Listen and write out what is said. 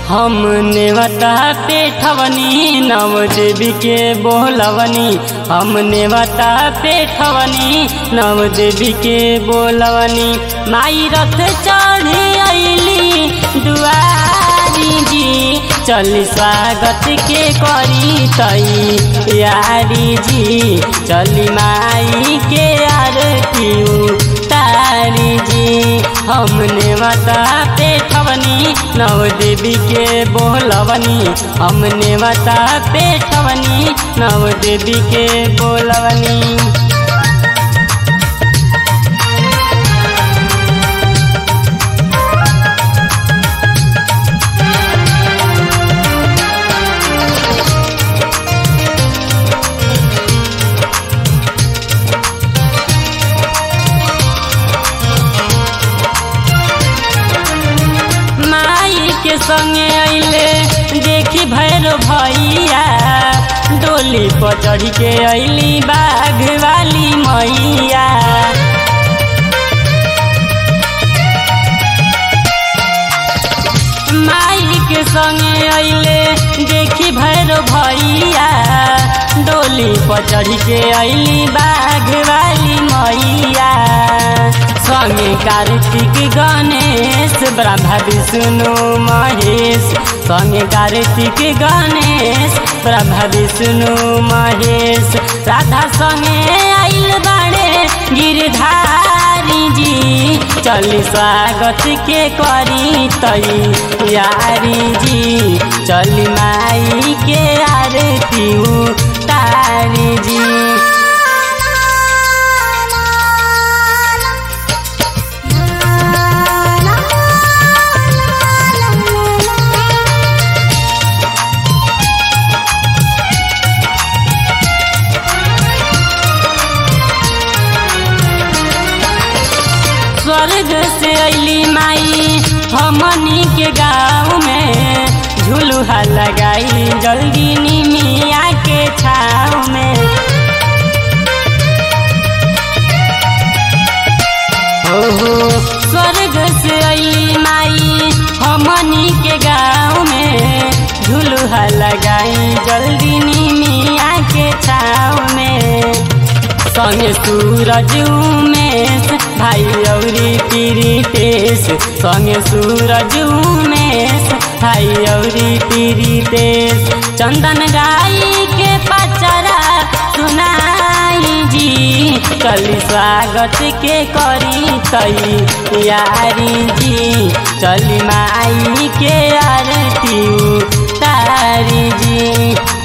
हमने बता पेठवनी नव देवी के बोलवनी हमने बता पेठवनी नव देवी के बोलवनी माई रथ चढ़े अली दुआरी जी चली स्वागत के करी तई यारी जी चली माई के आरती तारी जी हमने बता पेठवनी नव देवी के बोलवनी हमने बता पेठवनी नव देवी के बोलवनी माई के संगे अइले देखी भैरो भैया डोली पर चढ़ के अइली बाघ वाली मैया माई के संगे अइले देखी भैरो भैया डोली पर चढ़ के अइली बाघ वाली मैया संगे कार्तिक गणेश ब्रह्मा विष्णु महेश संगे कार्तिक गणेश ब्रह्मा विष्णु महेश राधा संगे आइल बाड़े गिरधारी जी चली स्वागत के करी तई यारी जी चली माई के आरती तारी जी स्वर्ग से अली माई हमनी के गाँव में झुलुहा लगाई जल्दी निमिया के छाव में ओहो स्वर्ग से अली माई हमनी के गाँव में झुलुहा लगाई जल्दी निमिया के छाव में संगे सूरज उमेश भाई औरी पीरितेश संगे सूरज उमेश भाई औरी पीरितेश चंदन गाई के पचरा सुनाई जी चली स्वागत के करी तई यारी जी चली माई के आरती तारी जी